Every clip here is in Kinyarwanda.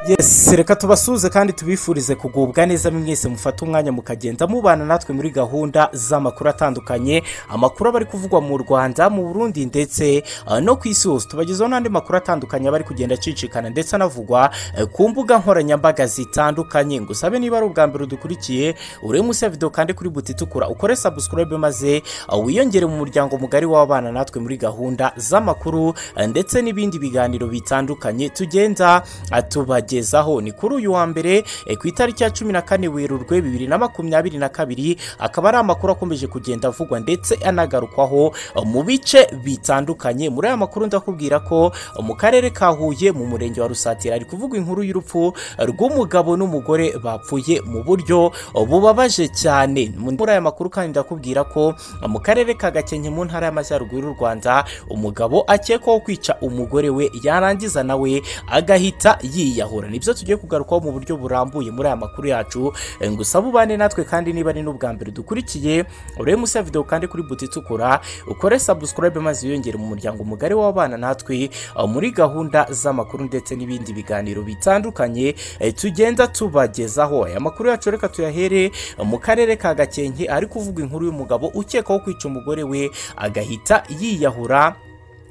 yes reka tubasuhuze kandi tubifurize kugubwa neza mwese mufate umwanya mukagenda mubana natwe muri gahunda z'amakuru atandukanye amakuru aba ari kuvugwa mu rwanda mu burundi ndetse eh, no ku isi hose tubagezaho n'andi makuru atandukanye aba ari kugenda acicikana ndetse anavugwa eh, ku mbuga nkoranyambaga zitandukanye ngusabe niba ari ubwa mbere udukurikiye uri munsi ya videwo kandi kuri buti itukura ukore sabusikarayibe maze eh, wiyongere mu muryango mugari w'abana natwe muri gahunda z'amakuru eh, ndetse n'ibindi biganiro bitandukanye tugenda eh, tubagezaho ni kuri uyu wa mbere eh, ku itariki ya cumi na kane werurwe bibiri na makumyabiri na kabiri akaba ari amakuru akomeje kugenda avugwa ndetse anagarukwaho eh, mu bice bitandukanye muri aya makuru ndakubwira ko eh, mu karere ka huye mu murenge wa rusatira ari kuvugwa inkuru y'urupfu eh, rw'umugabo n'umugore bapfuye mu buryo eh, bubabaje cyane muri aya makuru kandi ndakubwira ko eh, mu karere ka gakenke mu ntara y'amajyaruguru y'u rwanda umugabo akekwaho kwica umugore we yarangiza nawe agahita yiyahura nibyo tugiye kugarukaho mu buryo burambuye muri aya makuru yacu Eh, ngusaba ubane natwe kandi niba ari n'ubwa mbere dukurikiye urebe munsi ya videwo kandi kuri buti itukura ukore sabusikarayibe maze wiyongere mu muryango mugari w'abana natwe eh, muri gahunda z'amakuru ndetse n'ibindi biganiro bitandukanye eh, tugenda tubagezaho aya makuru yacu reka tuyahere eh, mu karere ka gakenke ari kuvuga inkuru y'umugabo ukekwaho kwica umugore we agahita yiyahura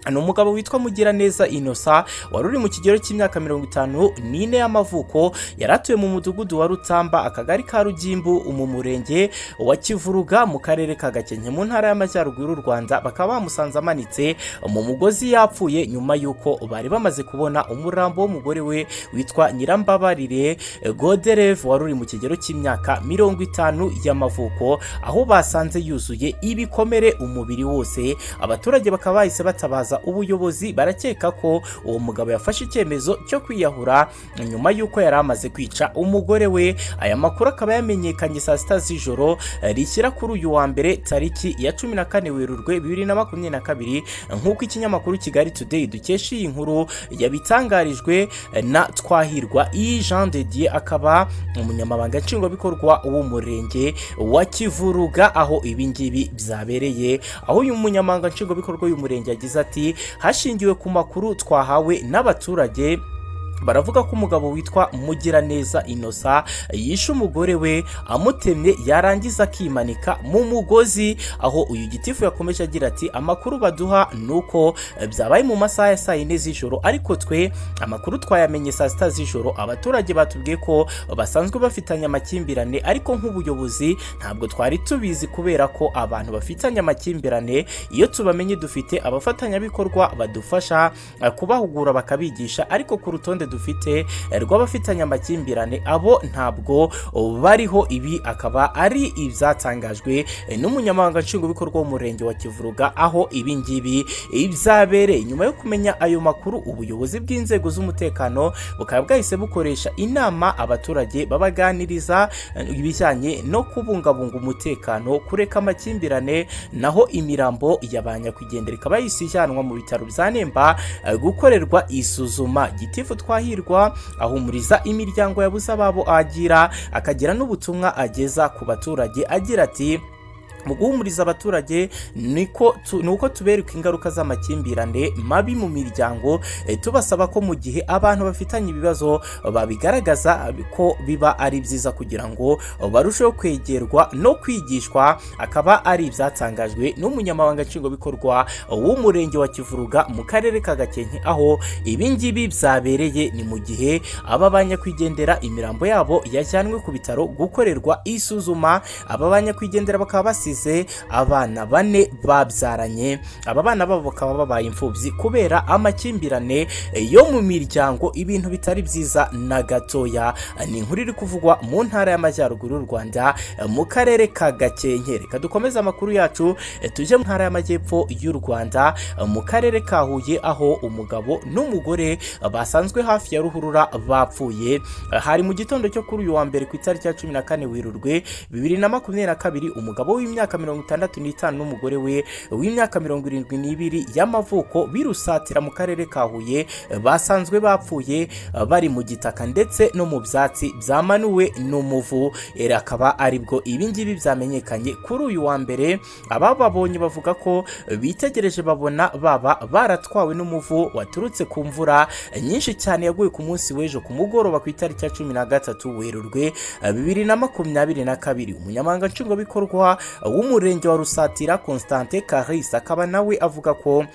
ni umugabo witwa Mugiraneza Innocent wari uri mu kigero cy'imyaka mirongo itanu n'ine y'amavuko yari atuye mu mudugudu wa Rutamba akagari ka Rugimbu mu murenge wa Kivuruga mu karere ka Gakenke mu ntara y'Amajyaruguru y'u Rwanda bakaba bamusanze amanitse mu mugozi yapfuye nyuma y'uko bari bamaze kubona umurambo w'umugore we witwa Nyirambabarire Godereve wari uri mu kigero cy'imyaka mirongo itanu y'amavuko aho basanze yuzuye ibikomere umubiri wose abaturage bakaba bahise batabaza ubuyobozi barakeka ko uwo mugabo yafashe icyemezo cyo kwiyahura nyuma y'uko yari amaze kwica umugore we aya makuru akaba yamenyekanye saa sita z'ijoro eh, rishyira kuri uyu wa mbere tariki ya cumi na kane werurwe bibiri na makumyabiri na kabiri nk'uko ikinyamakuru kigali today dukesha iyi nkuru yabitangarijwe eh, na twahirwa iyi jean de dieu akaba umunyamabanga nshingwabikorwa w'umurenge wa kivuruga aho ibi ngibi byabereye aho uyu munyamabanga nshingwabikorwa y'umurenge yagize ati hashingiwe ku makuru twahawe n'abaturage baravuga ko umugabo witwa Mugiraneza Innocent yishe umugore we amutemye yarangiza akimanika mu mugozi aho uyu gitifu yakomeje agira ati amakuru baduha ni uko eh, byabaye mu masaha ya saa yine z'ijoro ariko twe amakuru twayamenye saa sita z'ijoro abaturage batubwiye ko basanzwe bafitanye amakimbirane ariko nk'ubuyobozi ntabwo twari tubizi kubera ko abantu bafitanye amakimbirane iyo tubamenye dufite abafatanyabikorwa badufasha eh, kubahugura bakabigisha ariko ku rutonde dufite eh, rw'abafitanye amakimbirane abo ntabwo oh, bariho ibi akaba ari ibyatangajwe eh, n'umunyamabanga nshingwabikorwa w'umurenge wa kivuruga aho ibi ngibi ibyabereye nyuma yo kumenya ayo makuru ubuyobozi bw'inzego z'umutekano bukaba bwahise bukoresha inama abaturage babaganiriza eh, ibijyanye no kubungabunga umutekano kureka amakimbirane naho imirambo ya ba nyakwigendera ikaba yahise ijyanwa mu bitaro bya nemba eh, gukorerwa isuzuma gitifu twahirwa ahumuriza imiryango yabuze ababo agira akagira n'ubutumwa ageza ku baturage agira ati mu guhumuriza abaturage niko tu- ni uko tubereka ingaruka z'amakimbirane mabi mu miryango eh, tubasaba ko mu gihe abantu bafitanye ibibazo babigaragaza ko biba ari byiza kugira ngo barusheho kwegerwa no kwigishwa akaba ari ibyatangajwe n'umunyamabanga nshingwabikorwa w'umurenge wa kivuruga mu karere ka gakenke aho ibi ngibi byabereye ni mu gihe aba banyakwigendera imirambo yabo yajyanwe ku bitaro gukorerwa isuzuma aba banyakwigendera bakaba basize abana bane babyaranye aba bana babo bakaba babaye imfubyi kubera amakimbirane yo mu miryango ibintu bitari byiza na gatoya ni inkuru iri kuvugwa mu ntara y'amajyaruguru y'u rwanda mu karere ka gakenke reka dukomeze amakuru yacu tujye mu ntara y'amajyepfo y'u rwanda mu karere ka huye aho umugabo n'umugore basanzwe hafi ya ruhurura bapfuye hari mu gitondo cyo kuri uyu wa mbere ku itariki ya cumi na kane werurwe bibiri na makumyabiri na kabiri umugabo w'imyaka w'imyaka mirongo itandatu n'itanu n'umugore we w'imyaka mirongo irindwi n'ibiri y'amavuko birusatira mu karere ka huye basanzwe bapfuye bari mu gitaka ndetse no mu byatsi byamanuwe n'umuvu era akaba aribwo ibingibi byamenyekanye kuri uyu wa mbere abababonye bavuga ko bitegereje babona baba baratwawe n'umuvu waturutse ku mvura nyinshi cyane yaguye ku munsi w'ejo ku mugoroba ku itariki ya cumi na gatatu werurwe bibiri na makumyabiri na kabiri umunyamabanga nshingwabikorwa w'umurenge wa rusatira constantin karisa akaba nawe avuga ko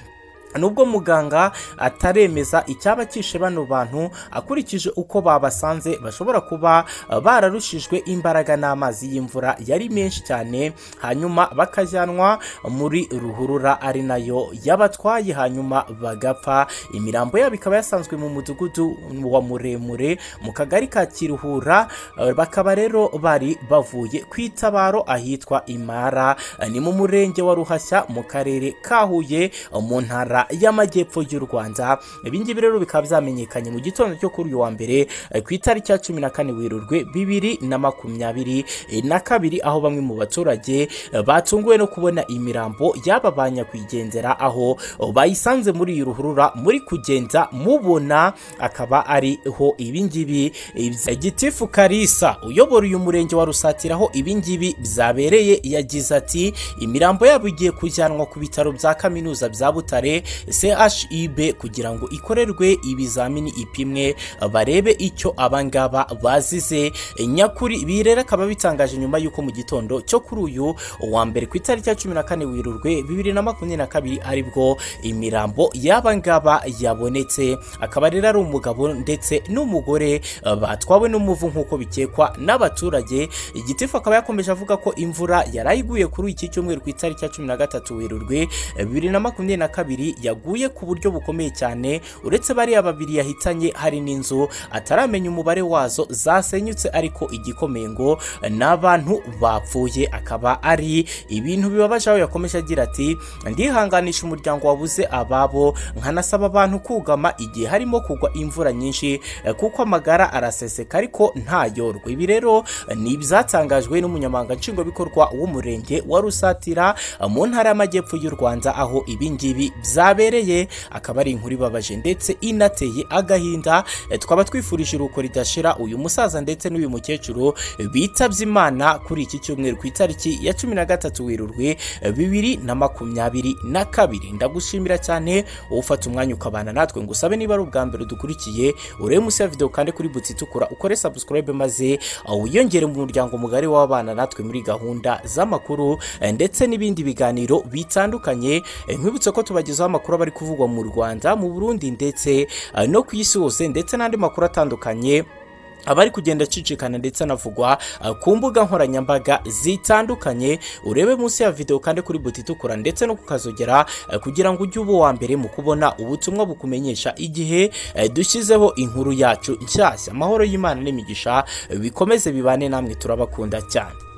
nubwo muganga ataremeza icyaba kishe bano bantu akurikije uko babasanze bashobora kuba bararushijwe imbaraga n'amazi y'imvura yari menshi cyane hanyuma bakajyanwa muri ruhurura ari nayo yabatwaye hanyuma bagapfa imirambo yabo ikaba yasanzwe mu mudugudu wa muremure mu kagari ka kiruhura bakaba rero bari bavuye ku itabaro ahitwa imara ni mu murenge wa ruhashya mu karere ka huye mu ntara y'amajyepfo y'u rwanda ibingibi rero bikaba byamenyekanye mu gitondo cyo kuri uyu wa mbere ku itariki ya cumi na kane werurwe bibiri na makumyabiri na kabiri aho bamwe mu baturage batunguwe no kubona imirambo yaba ba nyakwigendera aho bayisanze muri iyi ruhurura muri kugenda mubona akaba ariho ibingibi gitifu karisa uyobora uyu murenge wa rusatira aho ibingibi byabereye yagize ati imirambo yabo igiye kujyanwa ku bitaro bya kaminuza bya butare chib kugira ngo ikorerwe ibizamini ipimwe barebe icyo abangaba bazize nyakuri ibi rero akaba bitangaje nyuma y'uko mu gitondo cyo kuri uyu wa mbere ku itariki ya cumi na kane werurwe bibiri na makumyabiri na kabiri aribwo imirambo y'abangaba yabonetse akaba rero ari umugabo ndetse n'umugore batwawe n'umuvu nk'uko bikekwa n'abaturage igitifu akaba yakomeje avuga ko imvura yarayiguye kuri iki cyumweru ku itariki ya cumi na gatatu werurwe bibiri na makumyabiri na kabiri yaguye ku buryo bukomeye cyane uretse bariya babiri yahitanye hari n'inzu ataramenya umubare wazo zasenyutse ariko igikomeye ngo ni abantu bapfuye akaba ari ibintu bibabaje aho yakomeje agira ati ndihanganisha umuryango wabuze ababo nkanasaba abantu kugama igihe harimo kugwa imvura nyinshi kuko amagara araseseka ariko ntayorwe ibi rero ni ibyatangajwe n'umunyamabanga nshingwabikorwa w'umurenge wa rusatira mu ntara y'amajyepfo y'u rwanda aho ibingibi bya byabereye akaba ari inkuru ibabaje ndetse inateye agahinda twaba twifurije uruko ridashira uyu musaza ndetse n'uyu mukecuru bitabye imana kuri iki cyumweru ku itariki ya cumi na gatatu werurwe bibiri na makumyabiri na kabiri ndagushimira cyane ufata umwanya ukabana natwe ngo usabe niba ari ubwa mbere dukurikiye urebe munsi ya videwo kandi kuri buti itukura ukore sabusikarayibe maze wiyongere mu muryango mugari w'abana natwe muri gahunda z'amakuru ndetse n'ibindi biganiro bitandukanye nkwibutse ko tubagezaho amakuru aba ari kuvugwa mu rwanda mu burundi ndetse no ku isi hose ndetse n'andi makuru atandukanye abari kugenda acicikana ndetse anavugwa ku mbuga nkoranyambaga zitandukanye urebe munsi ya videwo kandi kuri buti itukura ndetse no kukazogera kugira ngo ujye uba uwa mbere mu kubona ubutumwa bukumenyesha igihe dushyizeho inkuru yacu nshyashya amahoro y'imana n'imigisha bikomeze bibane namwe turabakunda cyane